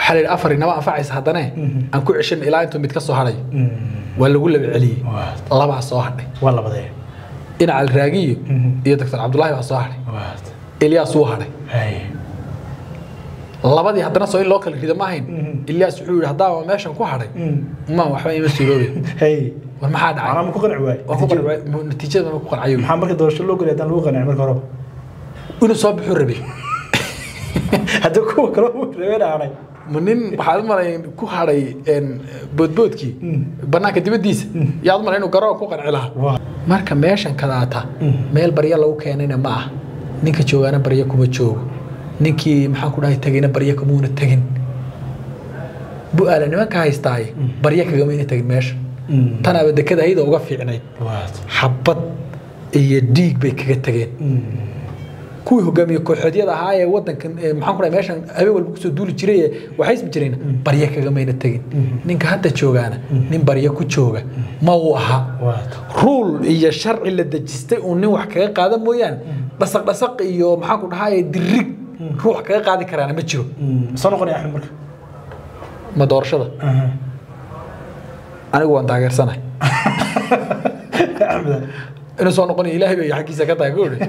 waxaa la yidhi afar inama anfacaysa haddane aan ku ceshan ilaa intuu mid ka soo hadhayo waa lagu laba celiyey Waad. labaa soo hadhay waa labadee dhinaca alraagiyo iyo doctor cabdulaahi baa soo hadhay waad ilyaas wuu hadhay hay labadii haddana soo in loo kala rido ma ahayn ilyaas wuxuu yidhi haddaaba meeshan ku hadhay ma waxba ima suuroobay hay war maxaa dhacay macnaa ma ku qanci waay waa ku qancay natiijada ma ku qancay maxaa marka doorasho loo gelay haddaan lagu qancin marka hore inuu soo bixuu rabay haddii kuwa kale uu rabeen aanay ma nin waxaad u malay ku hadhay een, boodboodkii banaanka dibaddiisa yaad u malay inuu garoo ku qanci lahaa waa marka meeshan kadaata meel barya lagu keenayna ma ah ninka joogaana barya kuma joogo ninkii maxaan ku dhahay tegayna barya kamuuna tegin bu-aala nimanka haystaaye barya kagamayna tegin meesha tanaaba dekada hayda uga fiicnayd waad xabad iyo dhiig bay kaga tageen kuwii hogaamiye kooxeedyada ahaa ee wadankan ee maxaan ku dhahay meeshan habeen walba kusoo duuli jiray ee waxaysmi jireen barya kagamayna tegin ninka hadda joogaana nin barya ku jooga ma uu ahaa waad ruul iyo sharci la dejistay uun nin wax kaga qaada mooyaane dhasaq dhasaq iyo maxaan ku dhahaye dirig ruux kaga qaadi karaana ma jiro soo noqonaya axmed marka ma doorashada anigu waan taageersanahay axmed inuu soo noqonayo ilaahay bay xaggiisa ka tahay goori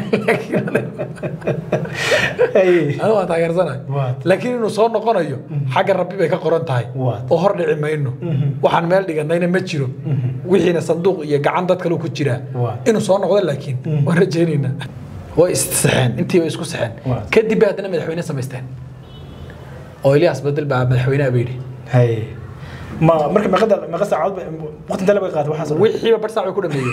hay anigu waan taageersanahay Waad. laakiin inuu soo noqonayo xagga rabbi bay ka qoran tahay Waad. oo hor dhici mayno waxaan meel dhiganayna ma jiro wixiina sanduuq iyo gacan dad kale ku jiraa Waad. inuu soo noqdo laakiin waan rajaynaynaa way issaxeen intiiba isku saxeen Waad. kadib bay haddana madaxweyne samaysteen oo ilyaas bedel baa madaxweynaha bay yidhi hay ma marka meeqada meeqa saacadood ba waqti intee la bay qaatay waxaas wixiiba bar saac bay ku dhameeyeen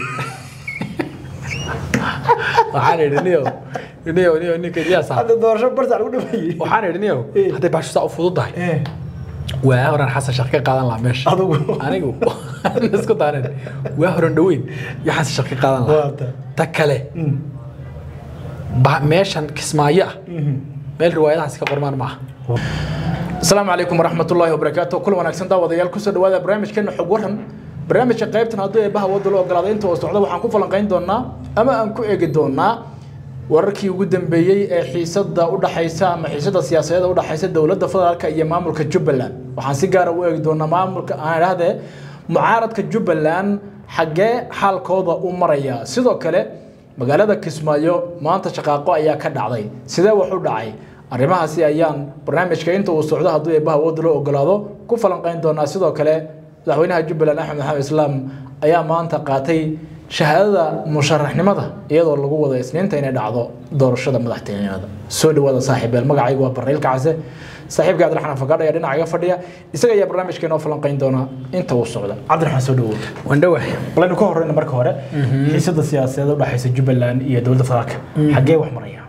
waxaan idhi niyo niyo niyo ninka ilyaas ah hadda doorasho bar saac lagu dhameeyey waxaan idhi niyo Eh. hadday baashu saa u fududahay Eh, waa horan xasan shaq ka qaadan lahaa meesha adigu anigu isku daareen waa horan dhaweyn iyo xasan shaq ka qaadan lahaa waata ta kale ba- meeshan kismaayo ah meel riwaayadahaas ka qormaan ma aha asalaamu calaykum waraxmatullaahi wabarakaatu kul wanaagsan daawadayaal kusoo dhawaada barnaamijkeena xog waran barnaamijka qaybtan hadduu eebaha wadda loo ogolaaday inta oo socda waxaan ku falanqayn doonaa ama aan ku eegi doonaa wararkii ugu dambeeyey ee xiisada u dhaxaysa ama xiisada siyaasadeed u dhaxaysa dowladda federaalka iyo maamulka jubbaland waxaan si gaara u eegi doonaa maamulka aan idhahdee mucaaradka jubbaland xaggee xaalkooda u maraya sidoo kale magaalada kismaayo maanta shaqaaqo ayaa ka dhacday sidee wax u dhacay arrimahaasi ayaan barnaamijka inta uu socdo hadduu eebaha wadda loo ogolaado ku falanqayn doonaa sidoo kale madaxweynaha jubbaland axmed maxamed islaam ayaa maanta qaatay shahaadada musharaxnimada iyadoo lagu wada isniinta inay dhacdo doorashada madaxtinimada soo dhawaada saaxiibeel magacaygu waa barreil kacse saaxiibka cabdiraxmaan fagaadh ayaa dhinaca iga fadhiya isaga ayaa barnaamijka inoo falanqayn doonaa inta uu socda cabdiraxmaan soo dhawow waan dhawahay balaynu ka horeyna marka hore xiisada siyaasadeed u dhaxaysa jubbaland iyo dowladda federaalka xaggee wax maraya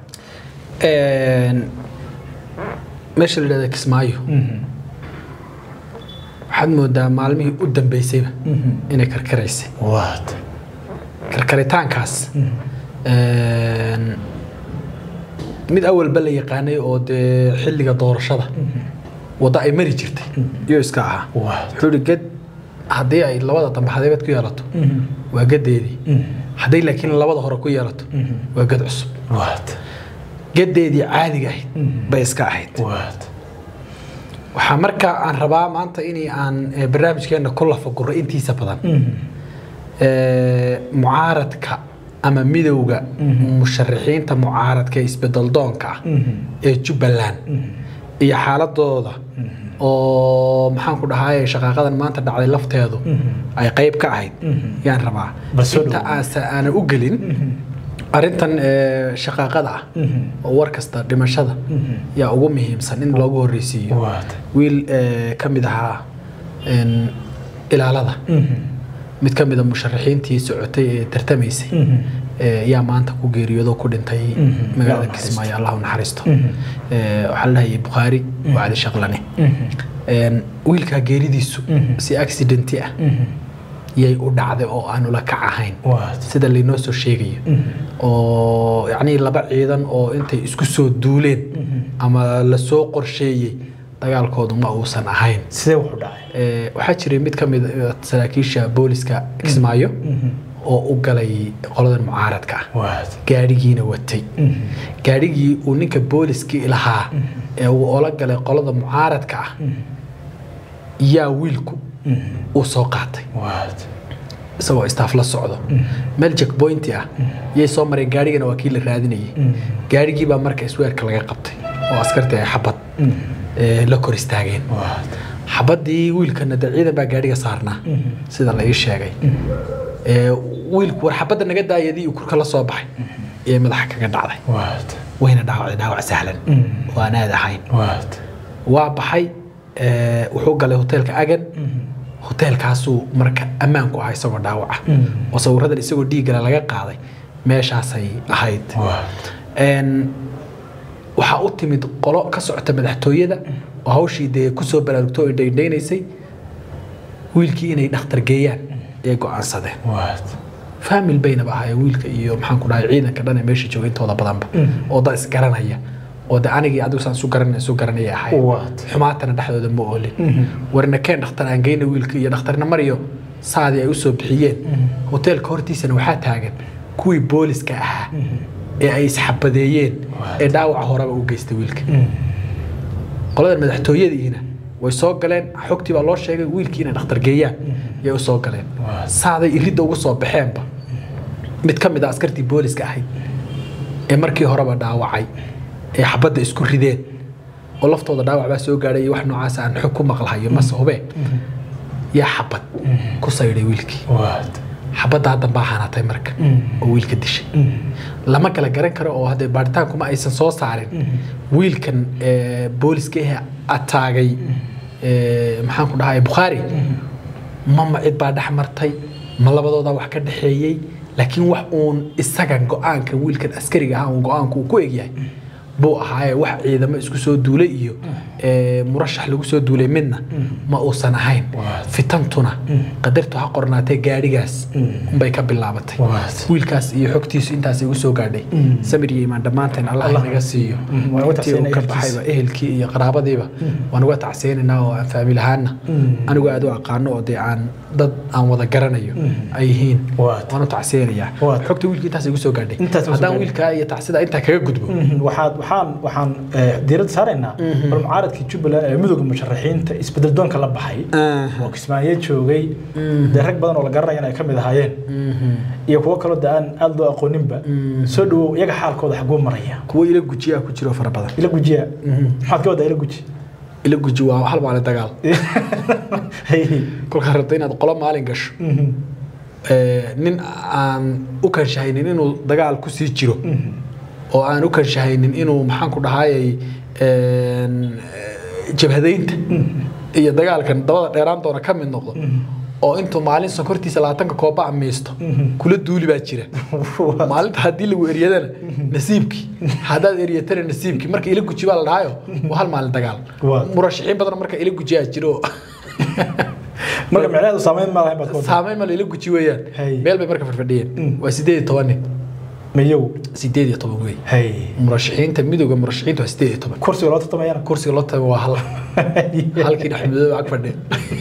meesha la yidhahda kismaayo waxaad moodaa maalmihii u dambeysayba inay karkaraysay waad karkaritaankaas mid awalba la yaqaanay oo dee xilliga doorashada waddo ay mari jirtay iyo iska ahaa waad wuxuu ihi ged haddii ay labada dambe hadeebad ku yeelato waa gedeedii hadday laakiin labada hore ku yeelato waa ged cusub waad gedeedii caadiga ahayd bay iska ahayd waad waxaa markaa aan rabaa maanta in aan eh, barnaamijkeena ku lafaguro intiisa badan Eh, mucaaradka ama midowga musharaxiinta mucaaradka ee isbedel doonka ah ee jubbaland iyo xaaladooda oo maxaan ku dhahay shaqaaqadan maanta dhacday lafteedu ay qayb ka ahayd yaan rabaa Bal soo inta dhawow. aase aanan u gelin arrintan eh, shaqaaqada ah oo war kasta dhimashada yaa ugu muhiimsan in loogu horreysiiyo waad wiil eh, ka mid ahaa en, ilaalada mid ka mid a musharaxiintii socotay ee tartamaysay eh, yaa maanta ku geeriyoodo ku dhintay magaalada naxariisto. kismaayo allah u naxariisto Eh, waxaa la dhahayay bukhaari wacdi shaqlane En, wiilkaa geeridiisu si accidenti ah yay u dhacday oo aan ula kac ahayn waad sida laynoo soo sheegayo oo yacnii laba ciidan oo intay isku soo duuleen ama lasoo qorsheeyey dagaalkoodu ma uusan ahayn sidee wax u dhacay Eh, waxaa jiray mid ka mid ah saraakiisha booliska kismaayo oo u galay qoladan mucaaradka ah waad gaadhigiina watay gaadhigii uu ninka booliskii lahaa ee uu ola galay qolada mucaaradka ah yaa wiilku uu soo qaatay waad isagoo istaaf la socdo meel checkpointi ah yay soo mareen gaadhigana waa kii la raadinayay gaadhigii baa marka isweerka laga qabtay oo askartii ay xabad ee, la kor istaageen waad xabadii wiilkana dee ciidan baa gaadhiga saarnaa sida la ii sheegay Ee, wiilku war xabadda naga daayadii uu kurka la soo baxay ee madaxa kaga dhacday waad wayna dhaawacday dhaawac sahlan oo aan aad ahayn waad waa baxay ee, wuxuu galay hoteelka agan hoteelkaasuu marka ammaan ku ahaa isagoo dhaawaca oo sawiradan isagoo dhiiggale laga qaaday meeshaasay ahayd waad Een, waxaa u timid qolo ka socota madaxtooyada oo hawshii dee kusoo baraarugto oo dhaydhaynaysay wiilkii inay dhakhtar geeyaan ayay go'aansadeen waad faamil baynaba ahaayeen wiilka iyo maxaan ku dhahay ciidanka dhan ee meesha jooga intooda badanba oo dad isgaranaya oo de anigii adigu saan isu garanay isu garanaya ahayd Waad. xumaatana dhexdooda ma oolin warna keen dhakhtar aan geyna wiilka iyo dhakhtarna mariyo saadii ay usoo bixiyeen hoteelka hortiisana waxaa taagan kuwii booliska ahaa ee ay isxabadeeyeen ee dhaawaca horeba u geystay wiilka qoladan madaxtooyadiina way soo galeen xogtii baa loo sheegay wiilkii inay dhakhtar geeyaan yay u soo galeen saaday iridda uga soo baxeenba mid ka mid a askartii booliska ahayd ee markii horeba dhaawacay ee xabadda isku rideen oo laftooda dhaawac baa soo gaadhay iyo wax noocaas aan xog ku maqlahayo mase hubeen yaa xabad ku saydhay wiilkii waad xabadda haddan baa hanatay marka oo wiilka dishay lama kala garan karo oo haddee baaritaankuma aysan soo saarin wiilkan ee, booliska ehe ataagay ee, maxaan ku dhahay bukhaari mama cid baa dhex martay ma labadooda wax ka dhexeeyey laakiin wax uun isaga go-aanka wiilkan askariga ah uun go-aanku uu ku egyahay buu ahaaye wax ciidamo isku soo duulay iyo ee, murashax lagu soo duulay midna ma uusan ahayn fitantuna qadartu ha qornaatee gaadhigaas unbay ka bilaabatay Waad. wiilkaas iyo xogtiisu intaas igu soo gaadhay samir iyo imaan dhammaanteen allah inaga siiyo waan uga intii uu ka tacsiinaya baxayba ehelkii iyo qaraabadiiba waan uga tacsiyaynaynaa oo aan faamil ahaana anigu aad u aqaano oo dee aan dad aan wada garanayo ay yihiin Waad. waan u tacsiyaynayaa Waad. xogta wiilka intaas igu soo gaadhay Intaas igu soo haddaan gaadhay. wiilkaa iyo tacsida intaa kaga gudbo waxaad waxaan waxaan eh, diiradda saaraynaa bal mucaaradkii jubbaland ee midowga musharaxiinta isbedel doonka la baxay oo kismaayo joogay dee rag badan oo la garanaya in ay ka mid ahaayeen iyo kuwo kaloo de aan aada loo aqooninba soo dhawow iyaga xaalkooda xaguu maraya kuwo ila gujiyaa ku jiro fara badan ila gujiya maxaad ka wadaa ila guji ila guji waa hal maalin dagaal Hey. kolkaa rabta inaad qolo maalin gasho Mhm. ee, nin aan u kanshahaynin inuu dagaal ku sii jiro oo aan u kanshahaynin inuu maxaan ku dhahayay een, ee, jabhadaynta iyo dagaalkan dabada dheeraan doona ka mid noqdo oo intuu maalin sonkortiisa labaatanka kooba amiisto kula duuli baa jira maalinta haddii lagu eryadana nasiibkii haddaad eryatana nasiibkii marka ila guji baa la dhahayo waa hal maalin dagaal Waa. murashaxiin badan marka ila gujiyaa jiro marka micnaheedu saameyn ma lahayn baad ka wadaa saameyn ma la ila guji weeyaan Hay. meel bay marka farfadhiyeen waa sideed iyo toban nin mayow sideed iyo toban wey hay murashaxiinta midowga murashaxiinta waa sideed iyo toban kursiga loo tartamayana kursiga loo tago waa hal halkii dhexmadoobe ag fadhiya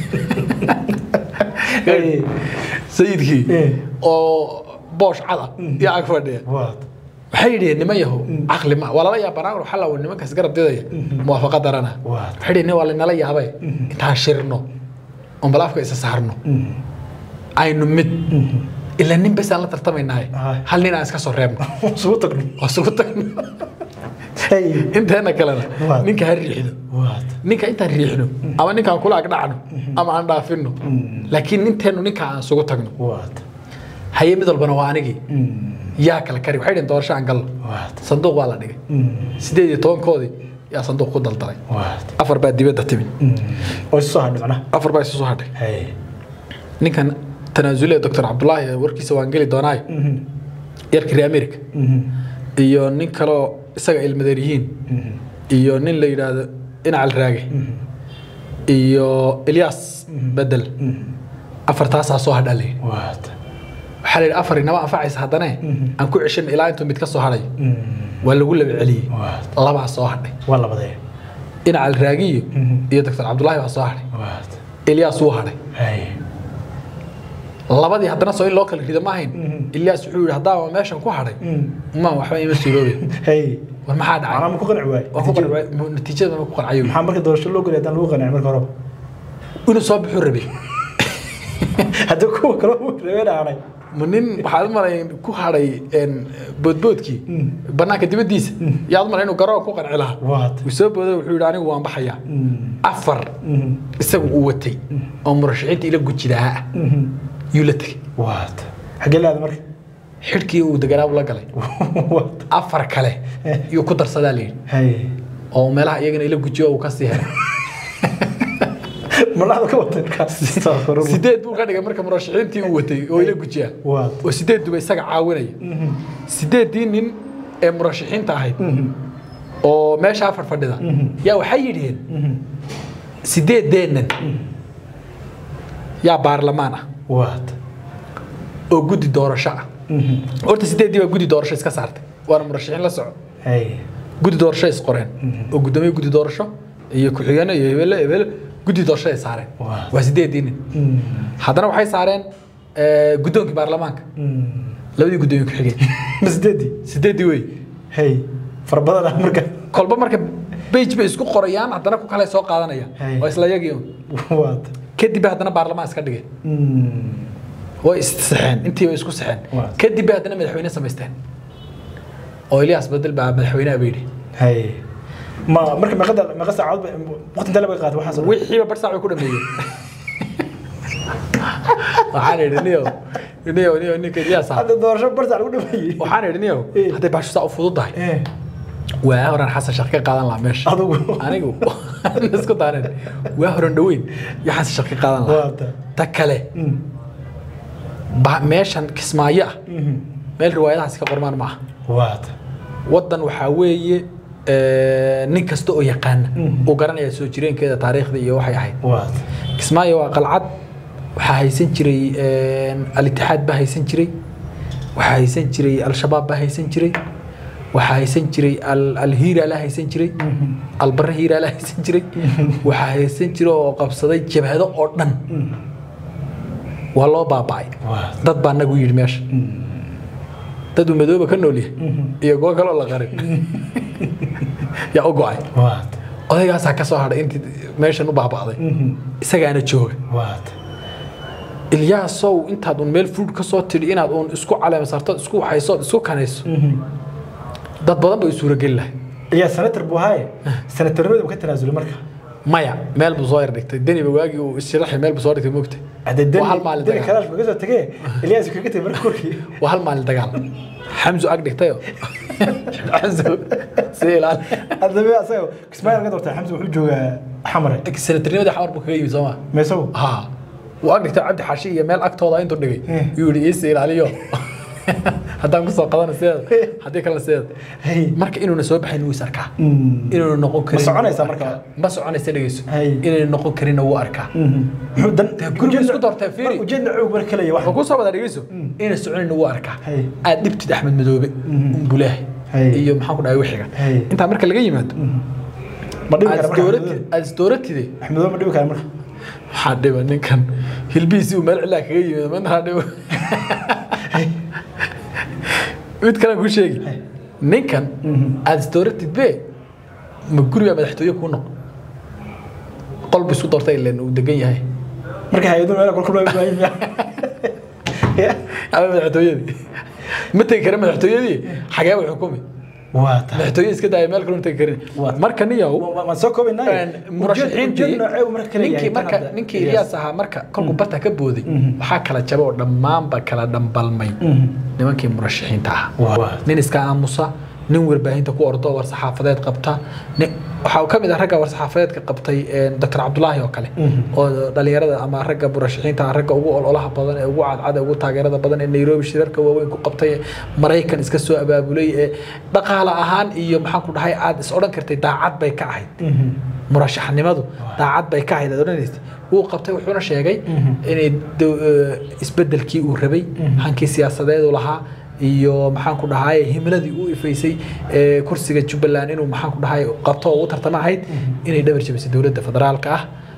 Hey. sayidkii Eh. oo boosh cada iyo ag fadhiya waad waxay yidhiheen niman yahow caqli ma waa lala yaabanaa waxaa lawa nimankaas garab didaya muwaafaqa darana Waad. waxay yidhiheen waa lanala yaabay intaan shirno oon balaafka isa saarno aynu mid ilaa nin bes aan la tartamaynahay Aye. hal nin aan iska soo reebno isugu tagno oo isugu tagno hay inteena kalena Waad. ninka ha riixdo waad ninka intaan riixno ama ninkaan kula agdhacno ama aan dhaafino laakiin ninteenu ninka aan isugu tagno waad haye mid walbana waa anigii yaa kala kari waxay dhiheen doorasho aan galno waad sanduuq baa la dhigay sideed iyo tobankoodii yaa sanduuq ku daldalay waad afar baa dibadda timid oo isu soo hadhay macnaha afar baa isu soo hadhay hay ninkan tanaasule doctor cabdulaahi warkiisa waan geli doonaayo yarka reer america iyo nin kaloo isaga ilmadeer yihiin iyo nin la yidhaahdo inacal raage iyo ilyas bedel afartaasaa soo hadhaa layidhi waad waxaa la yidhi afar inama anfacaysa haddane aan ku ceshan ilaa intuu mid ka soo hadhayo waa lagu laba celiyey waad labaa soo hadhay waa labadee inacal raagiyo iyo doctor cabdulaahi baa soo hadhay waad ilyas wuu hadhay hay labadii haddana soo in loo kala rido ma ahayn ilyaas wuxuu yidhi haddaaba meeshan ku hadhay ma waxba ima suuroobe hey war maxaa dhacay macnaa ma ku qanci waay waa ku qancay natiijada ma ku qancay maxaa marka doorasho loo gelay haddaan lagu qancin marka hore inuu soo bixuu rabay haddii kuwa kale uu rabeen aanay ma nin waxaad u malay ku hadhay boodboodkii banaanka dibaddiisa yaad u malay inuu garoo ku qanci lahaa waad wuu soo booday wuxuu yidhi anigu waan baxayaa afar isagu uu watay oo murashaxiinta ila gujidahaa ah yuu la tegey waad xaggee laada marka xidhkii uu deganaabu la galay waad afar kale yuu ku darsadaa la yidhi hay oo meelaha iyagana ila gujiyo uu ka sii helay malaxda ka watay markaas Astaghfirullah. sideed buu ka dhigay marka murashaxiintii uu watay oo ila gujiyaa waad oo sideeduba isaga caawinaya sideeddii nin ee murashaxiinta ahayd oo meeshaa fadhfadhida yaa waxay yidhiheen sideedeennan yaa baarlamaan ah waad oo guddi doorasho ah horta sideeddii baa guddi doorasho iska saartay waana murashaxiin la soco hay guddi doorasho is qoreen oo guddoomiye guddi doorasho iyo ku-xigeenno iyo hebele hebele guddi doorasho ay saareen Waa. waa sideeddii nin haddana waxay saareen eh, guddoonkii baarlamaanka labadii guddoomiye ku-xigeen ma sideedii sideeddii wey hay fara badan ah marka kolba marka bage bay isku qorayaan haddana ku kale soo qaadanayaan Hey. waa isla yagii un waad kadib bay haddana baarlamaan iska dhigeen way issaxeen intii bay isku saxeen Waa. kadib bay haddana madaxweyne samaysteen oo ilyaas bedel baa madaxweynaha bay yidhi hay ma marka meeqada meeqa saacadood ba waqti intee la bay qaatay waxaas oo dhan? wixiiba bar saac bay ku dhameeyeen waxaan idhi niyo niyo niyo ninka ilyaas ah hadda doorasho bar saac lagu dhameeyey waxaan idhi niyo Eh. hadday baashu saa u fududahay Eh, waa horan xasan shaq ka qaadan lahaa meesha adigu anigu isku daareen waa horan dhaweyn iyo xasan shaq ka qaadan lahaa waata ta kale Mm, ba- meeshan kismaayo ah mhm. meel riwaayadahaasi ka qormaan ma aha waata waddan waxaa weeye eh, nin kasta oo yaqaana Mhm. uu garanaya soo jireenkeeda taariikhda iyo waxay ahayd waata kismaayo waa qalcad waxaa haysan jiray eh, al-itixaad baa haysan jiray waxaa haysan jiray al-shabaab baa haysan jiray waxaa haysan jiray al- al-hiiraalaa haysan jiray albarre hiiraalaa haysan jiray waxaa haysan jiray oo qabsaday jabhado oo dhan waa loo baaba'ay waata dad baa nagu yidhi meesha dad uu madooba ka nool yahay iyo kuwo kaloo la qarin yaa u go'ay waata odaygaasaa ka soo hadhay intii meeshan u baaba'day Mhm. isagaana jooga waata ilyaasow intaad un meel fuud ka soo tidhi inaad uun isku caleemasarto isku waxayso isku kanayso Mhm. dad badan bay u suurageli lahay yaa senator buu ahaaye senatornimada ma ka tanaasulay marka maya meel buu soo yar dhigtay deniba waagii uu isshiraxay meel buu soo dhigtay moogtay hadda Waa hal maalin deni dagaal. kalaash maga soo tegee ilyaas kaga tegay marka korkii waa hal maalin dagaal xamsu ag dhigtayo xamsu si ilaali haddaba asaga kismaayo laga doortay xamsi wuxuu joogaa xamare senatarnimadii xamar buu kaga yimid soo maa meesagu ها واقدر cabdi xashi iyo meel agtooda intuu dhigay Eh. yuu yidhi iisi ilaaliyo haddaan kusoo qadana sideeda haddii kale sideeda Hey. marka inuuna soo baxayn wuu is arkaa Mm. inuuna noqon karin soconaysaa wuu marka? arkaa. ma soconaysa dhegeyso Hey. inayna noqon karinna wuu arkaa Mhm. Muxuu dan guriga isku doortay, fiiri. Mar- ujeedna xoog mar kale wax ma kusoo wada dhegeyso inayna soconayna wuu arkaa Hey. aad dhibtid axmed madoobe umbulaahi Hey. iyo maxaan ku dhahay wixiga Hey. intaa marka laga yimaado ma dhibi aad kara marka isdooratid aad isdooratide axmedo ma dhibi kara marka waxaa dhiba ninkan hilbihiisii uu meel cilaa kaga yimid manaa dhibo mid kale ku sheegi ninkan aad isdooratid be ma guriga madaxtooye kuu noqon qolbu isku doortay ileen uu degan yahay marka hay-adu meel kolkol baa baahin ama madaxtooyadii ma tegi kara madaxtooyadii xagee u xukumi waa tahay madaxtooye iska daaya meel kale tegi karin Waa. marka niyow waan soo koobaynaa murashaxiintii ninkii marka ninkii Ilyas ahaa marka kolkuu barta ka booday waxaa kala jabay oo dhammaanba kala dhambalmay nimankii murashaxiinta ahaa nin iska aamusa nin warbaahinta ku ordo war saxaafadeed qabta nin- waxaa ka mid ah ragga war saxaafadeedka qabtay dr cabdulaahi oo kale oo dhalinyarada ama ragga murashaxiinta ah, ragga ugu ololaha badan ee ugu cadcada ugu taageerada badan ee nairobi shirarka waaweyn ku qabtay ee maraykan iska soo abaabulay ee dhaqaale ahaan iyo maxaan ku dhahay aad is odhan kartay daacad bay ka ahayd murashaxnimadu daacad bay ka ahayd aad odhanaysay wuu qabtay wuxuuna sheegay inay dow- eh, isbedelkii uu rabay hankii siyaasadeedu lahaa iyo maxaan ku dhahay himiladii uu ifaysay ee kursiga jubbaland inuu maxaan ku dhahay qabto oo u tartama ahayd inay dhabar jabisay dowladda federaalka ah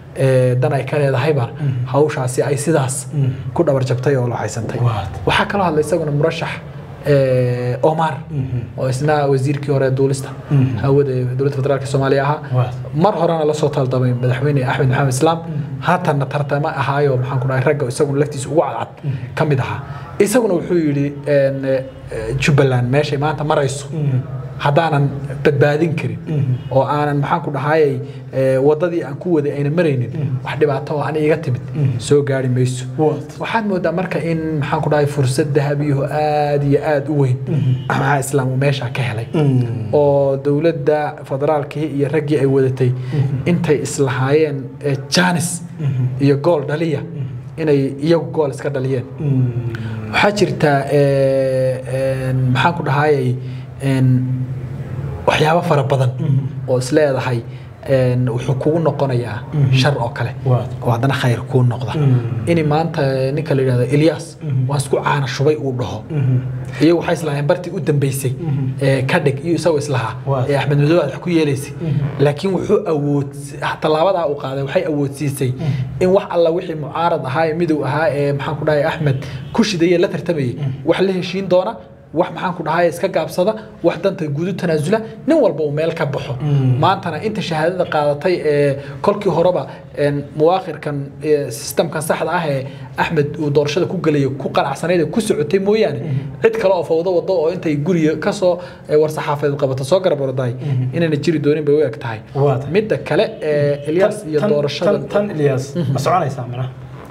ee, dan ay ka leedahayba hawshaasi ay sidaas ku dhabar jabtay oo lahaysantay Waad. waxaa kaloo hadlay isaguna murashax ee, Omar oo isna wasiirkii hore ee duulista hawada ee dowladda federaalka Soomaaliya ahaa Waad. mar horena la soo taldamay madaxweyne Axmed Maxamed Islaam haatanna tartama ahaayo maxaan ku dhahay ragga isaguna laftiisa ugu cadcad ka mid ahaa isaguna wuxuu yidhi een, ee, Jubbaland meeshay maanta marayso haddaanan badbaadin karin oo aanan maxaan ku dhahayay ee, waddadii aan ku waday ayna maraynin wax dhibaato oo ani iga timid soo gaari mayso Waad. waxaad moodaa marka in maxaan ku dhahay fursad dahabiyaho aad iyo aad u weyn maxaa islaam uu meesha ka helay oo dowladda federaalkii iyo raggii ay wadatay intay islahaayeen ee, janis iyo gool dhaliya inay iyagu gool iska dhaliyeen waxaa jirta ee, een, maxaan ku dhahayay een, waxyaabo fara badan oo is leedahay een, wuxuu kugu noqonayaa shar oo kale Waad. oo haddana khayr kuu noqda in maanta ninka la yidhahdo Ilyas waan isku caana shubay uu dhaho iyagu waxay islahaayeen bartii u dambeysay ee ka dhig iyo isagoo islahaa Waa. ee axmed madow aad wax ku yeelaysay laakiin wuxuu awood tallaabadaa uu qaaday waxay awoodsiisay in wax alla wixii mucaarad ahaa ee midow ahaa ee maxaan ku dhahay axmed ku shidaya la tartamayay wax la heshiin doona wax maxaan ku dhahay iska gaabsada wax danta guudu tanaasula nin walba uu meel ka baxo maantana inta shahaadada qaadatay ee kolkii horeba een, muwaaqirkan ee, sistamkan saxda ah ee axmed uu doorashada ku gelayo ku qanacsanayd ee ku socotay mooyaane cid kale oo fawdo wado oo intay guriga kasoo ee, war-saxaafadeed qabato soo garab ordahay inayna jiri doonin bay u eg tahay Waad. midda kale ee Ilyas iyo Tan- doorashada tan- tan Ilyas ma soconaysaa mana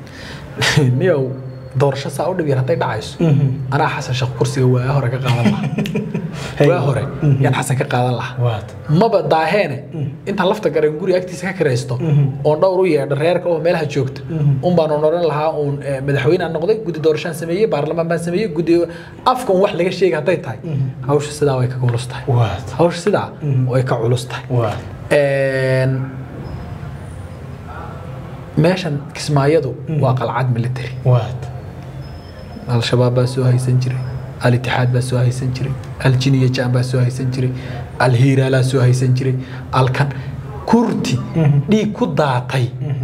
niyow doorasho saa u dhib yar hadday dhacayso anaa xasan sheekh kursiga waa hore ka qaadan lahaa Hey. waa hore yaan xasan ka qaadan lahaa waad maba daaheene intaan lafta garan guri agtiisa ka kiraysto oon dhowr u yeedho reerka oo meelaha joogta un baan oran lahaa uun eh, madaxweynaan noqday guddi doorashaan sameeyey baarlamaan baan sameeyey guddi afka un wax laga sheegay hadday tahay hawsha sidaa way ka culus tahay waad hawsha sidaa way ka culus tahay waad Een, meeshan kismaayadu waa qalcad military waad al-shabaab baa soo haysan jiray al-itixaad baa soo haysan jiray al-jiniya jaan baa soo haysan jiray al-hiiraalaa soo haysan jiray alkan kurti dhiig ku daatay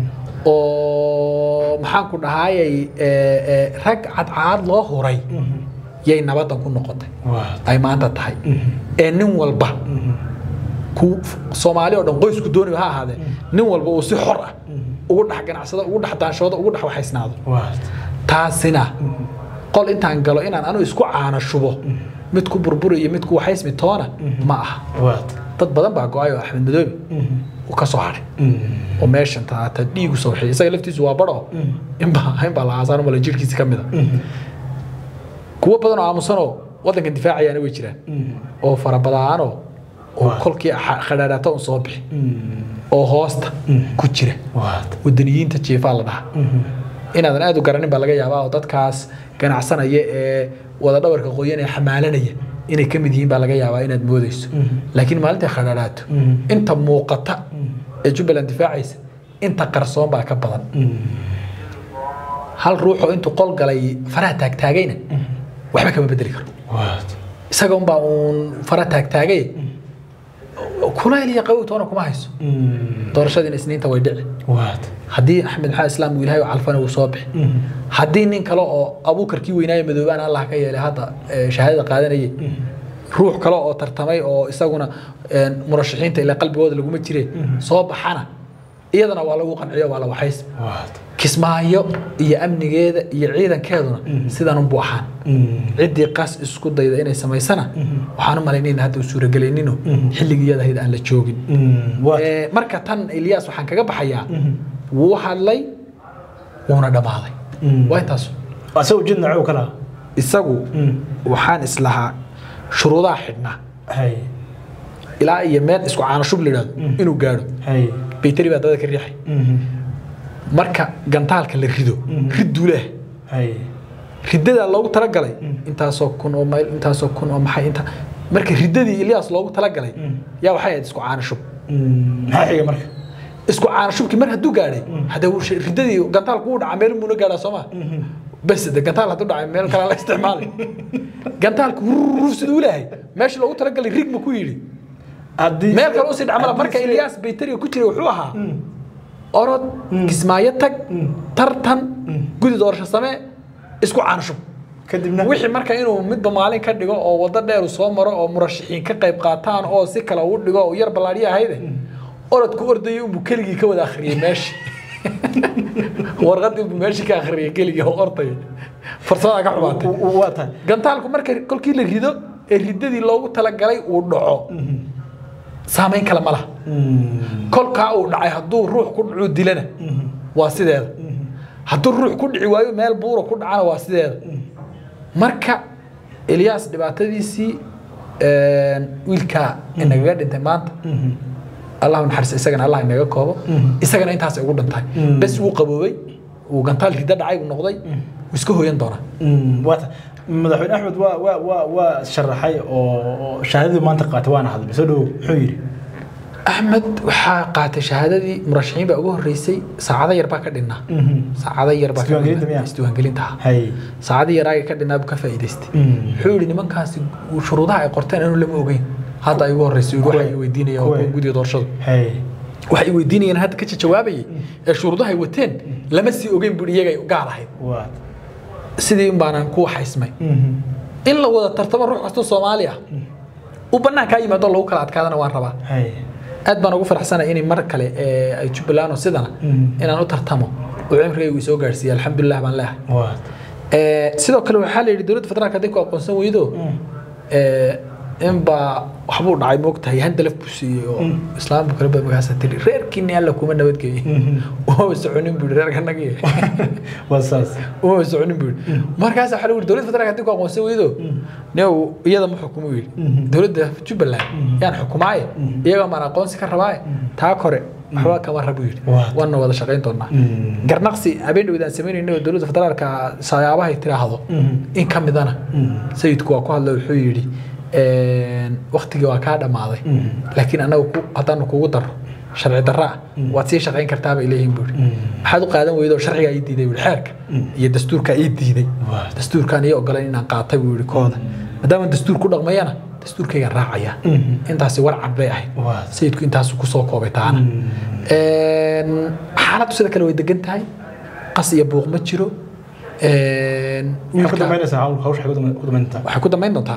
oo maxaan ku dhahayay ee, ee, rag cadcaad loo huray yay nabadan ku noqotay waad ay maanta tahay ee nin walba ku soomaali oo dhan qoysku dooni ha ahaadee nin walba uu si xor ah ugu dhex ganacsado ugu dhex daanshoodo ugu dhex waxaysnaado waad taasina qol intaan galo inaan anu isku caana shubo mid ku burburi iyo mid ku waxaysmi toona ma aha waad dad badan baa go-ay oo axmed madoobe uu ka soo hadhay oo meeshan taata dhiigu soo waxay isaga laftiisu waa badho inbaa inbaa la aasaan mala jirkiisi ka mid a kuwo badan oo aamusanoo waddankan difaacayaana way jiraan oo farabadaanoo oo Waa. kolkii xa- khadhaadhata un soo bixi oo hoosta ku jira waad wadaniyiinta jiifaa la dhahaa inaadan aad u garanin baa laga yaabaa oo dadkaas ganacsanaya ee wada dhawarka qoyan ee xamaalanaya inay ka mid yihiin baa laga yaabaa inaad moodayso laakiin maalintai khadhaadhaato inta muuqata ee jubbaland difaacaysa inta qarsoon baa ka badan hal ruuxoo intuu qol galay faraha taagtaagayna waxba kama bedeli karo waad isaga unbaa uun fara taagtaagay kulayl iyo qabow toona kuma hayso doorashadiina isniinta way dhici waad haddii axmed maxaa islaam uu ilaahay u calfana wuu soo bixi haddii nin kale oo abuukarkii weynaaye madoobaan allah ka yeelay hadda eh, shahaadada qaadanayay ruux kale oo tartamay oo isaguna een, murashaxiinta ilaa qalbigooda laguma jire soo baxana iyadana waa lagu qanciyo waa la waxays waad kismaayo iyo amnigeeda iyo ciidankeeduna sidan unbuu ahaan ciddii qas isku dayda inay samaysana waxaan u malaynayna hadda u suuragelinino xilligii iyada ahayd aan la joogin waad Ee, marka tan Ilyas waxaan kaga baxayaa wuu hadlay wuuna dhammaaday waa intaas asagoo jid nacuu kala isagu waxaan islahaa shuruudaha xidhnaa hay ilaa iyo meel isku caanashub la yidhahdo inuu gaadho hay bayteri baa dada ka riixay marka gantaalka la rido ridduu leh hay riddadaa loogu talagalay intaasoo kun oo mayl intaasoo kun oo maxay inta marka riddadii Ilyas loogu talagalay yaa waxay ahayd isku caanashub maxaa xiga marka isku caanashubkii mar hadduu gaadhay hadda wuu shi- riddadii gantaalku uu dhaca meel muuna gaadhaa soo maa bas de gantaal hadduu dhacay meel kale la isticmaalay gantaalku ruuf siduu lehay meesha loogu talagalay rig ma ku yidhi haddii meel kale usii dhacmala haddii marka si- Ilyas bayteriga ku jiray wuxuu ahaa orod kismaayo tag tartan gudi doorasho samee isku caanshub kadibna wixii marka inuu midba maalin ka dhigo oo wado dheer uu soo maro oo murashaxiin ka qayb qaataan oo si kale uu dhigo oo yar ballaadhiya ahayde orodku ordayay unbuu keligii ka wada akhriyey meeshii warqadii unbuu meeshii ka akhriyey keligii oo ordaya farsamada ka xumaatay W- w- waa tahay gantaalku marka kolkii la rido ee ridadii loogu talagalay uu dhaco saamayn kale ma laha kolkaa uu dhacay hadduu ruux ku dhacuu dilana waa sideeda hadduu ruux ku dhici waayo meel buura ku dhacana waa sideeda marka elyaas dhibaatadiisii wiilkaa inagaga dhintay maanta allahu naxariis isagana allah inaga koobo isagana intaas ugu dhintay bes wuu qaboobay uu gantaal rida dhacay uu noqday wuu iska hooyan doonaa waa tahay madaxweyne axmed waa waa waa waa sharaxay oo oo shahaadadii maanta qaatay waana hadlay soo dhowow muxuu yidhi axmed waxaa qaatay shahaadadii murashaxiin baa ugu horreysay saacado yar baa ka dhinnaa saacado yar baa ka Isdiiwaangelinta dhinnaa. miyaa? isdiiwaangelinta ah hay saacado yaraaga ka dhinnaa buu ka faa'iidaystay wuxuu yidhi nimankaasi shuruudaha ay qorteen anu lama ogeyn hadda ay ugu horreysay Kuwee? waxay weydiinayaan waa Kuwee? kuwa gudiga doorashadu hay waxay weydiinayeen hadda ka jawaabayay ee shuruudaha ay wateen lama sii ogeyn buu iyagay gaar ahayd waa sidii un baanaan ku waxaysmay in la wada tartamo ruux kastoo soomaali ah uu banaankaa yimaado lagu kala adkaadana waan rabaa hay aad baan ugu faraxsanahay inay mar kale ee, ay jubbaland oo sidana inaan u tartamo oo cimrigaygu isoo gaarsiiyey alxamdulilah baan leehay waa Ee, sidoo kale waxaa la yidhi dowladda federaalka haddii ku aqoonsan weydo ee, inbaa waxbuu dhacay moogtahay handalaf buu siiyey oo islaam buu kale ba magaasa tiri reerkiini alla kuma nabadgeeye uma soconin buu yidhi reerkanagii waa saas uma soconin buu yidhi markaas waxaa lagu yidhi dowladda federaalka haddii ku aqoonsan weydo new iyada ma xukumo yidhi dowladda jubbaland yaan xukumaaye iyagaa maan aqoonsi ka rabaaye taa kore waxba kama rab buu yidhi Waa. waana wada shaqayn doonaa garnaqsi habeen dhawid aan samaynayno oo dowladda federaalka sayaabahay tiraahdo in ka midana sayidku waa ku hadla wuxuu yidhi waktigii waa kaa dhammaaday laakiin annaga ku- haddaanu kugu daro sharci darra ah waad sii shaqayn kartaa bay leeyihin buu yidhi maxaad u qaadan weydo sharcigaa ii diiday buu yidhi xeerka iyo dastuurkaa ii diiday Waa. dastuurkaan ii ogolayn inaan qaatay buu yidhi kooda maadaama dastuur ku dhaqmayana dastuurkaygaan raacaya intaasi warcad bay ahayd Waa. sayidku intaasu kusoo koobay taana Een, xaaladdu sida kale way degan tahay qas iyo buuq ma jiro Een, waxay ku wiilka- dambaynaysaa hawl hawsha waxay ku dam- ku dambaynaysaa waxay ku dambayn doontaa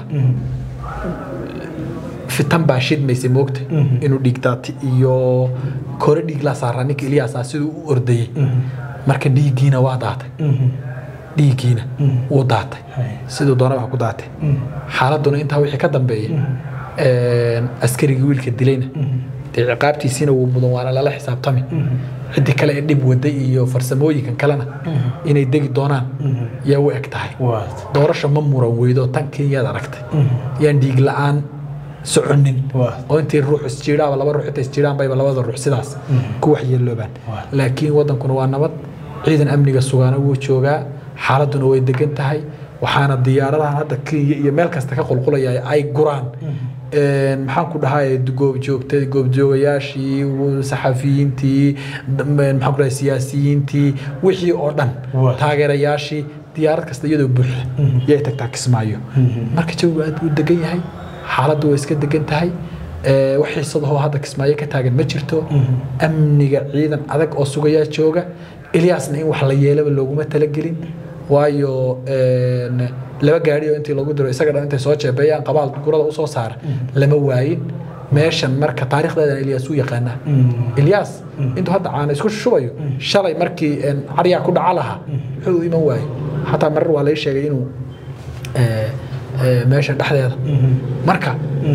fitan baa shidmaysay moogta inuu dhiigdaati iyo kore dhiig laa saaraa ninka ilyaasa siduu u ordayey marka dhiiggiina waa daatay dhiiggiina wuu daatay Hay. siduu doona wax ku daatay xaaladuna intaa wixii ka dambeeyey een, askarigii wiilka dilayna dee ciqaabtiisiina wuu mudan waana lala xisaabtami ciddii kale ee dhib waday iyo farsamooyinkan kalena inay degi doonaan yaa u eg tahay waa doorasha ma muran weydo tan kenyaad aragtay yaan dhiig la-aan soconin Waa. oo intii ruux isjiidhaaba laba ruux inta isjiidhaan bayba labada ruux sidaas ku waxyeeloobaan Waa. laakiin wadankuna waa nabad ciidan amniga sugaana wuu joogaa xaaladuna way degan tahay waxaana diyaaradahan hadda kenya iyo meel kasta ka qulqulaya ay guraan Een, maxaan ku dhahay goobjoogta goobjoogayaashii w- saxafiyiintii dam- maxaan ku dhahay siyaasiyiintii wixii oo dhan Waa. taageerayaashii diyaarad kasta iyadoo buuxda yay tagtaa kismaayo marka jawigu aad buu degan yahay xaaladdu way iska degan tahay Ee, wax xiisadahoo hadda kismaayo ka taagan ma jirto amniga ciidan adag oo sugayaa jooga ilyaasna in wax la yeelaba looguma talagelin waayo een, laba gaari oo intii lagu diro isaga dhan intay soo jeebeeyaan qabaal gurada usoo saara lama waayin meeshan marka taariikhdeedan ilyaas uu yaqaanaa ilyaas intuu hadda caana isku shubayo shalay markii een, caryaa ku dhaca lahaa wuxuu u iman waayey xataa marar waa lai sheegay inuu ee, ee, meesha dhexdeeda marka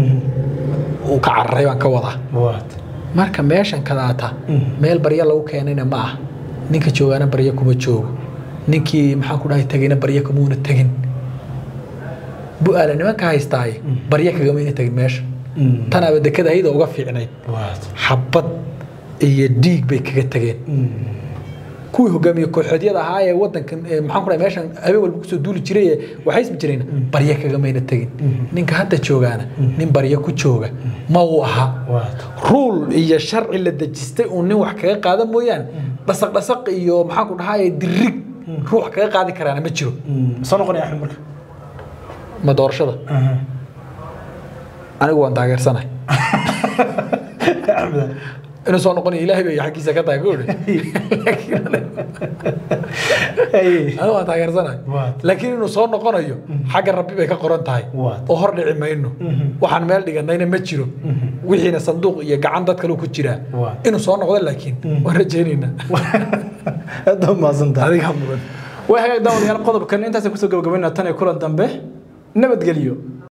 uu ka cararay baan ka wadaa waa marka meeshan kadaata meel barya lagu keenayna ma ah ninka joogaana barya kuma joogo ninkii maxaan ku dhahay tegayna barya kumuuna tegin bu-aala nimanka haystaaye barya kagamayna tegin meesha tanaaba dekada ayada uga fiicnayd waa xabad iyo dhiig bay kaga tageen kuwii hogaamiye kooxoodyada ahaa ee wadankan ee maxaan ku dhahay meeshan habeen walba kusoo duuli jiray ee waxaysma jireen barya kagamayna tegin ninka hadda joogaana nin barya ku jooga ma uu ahaa waa ruul iyo sharci la dejistay uu nin wax kaga qaada mooyaan dhasaq dhasaq iyo maxaan ku dhahay dirig ruux kaga qaadi karaana ma jiro soo noqonaya axmed marka ma doorashada anigu waan taageersanahay axmed inuu soo noqonayo ilaahay bay xaggiisa ka tahay guri Ay. anigu waan taageersanahay Waa. laakiin inuu soo noqonayo xagga rabbi bay ka qoran tahay Waa. oo hor dhici mayno waxaan meel dhiganayna ma jiro wixiina sanduuq iyo gacan dad kale ku jiraa Waa. inuu soo noqdo laakiin waan rajaynaynaa aad u mahadsantahay adiga mudan way hagaag daawadayaal qodobkan intaasaan kusoo gabagabaynaa tan iyo kulan dambe nabadgelyo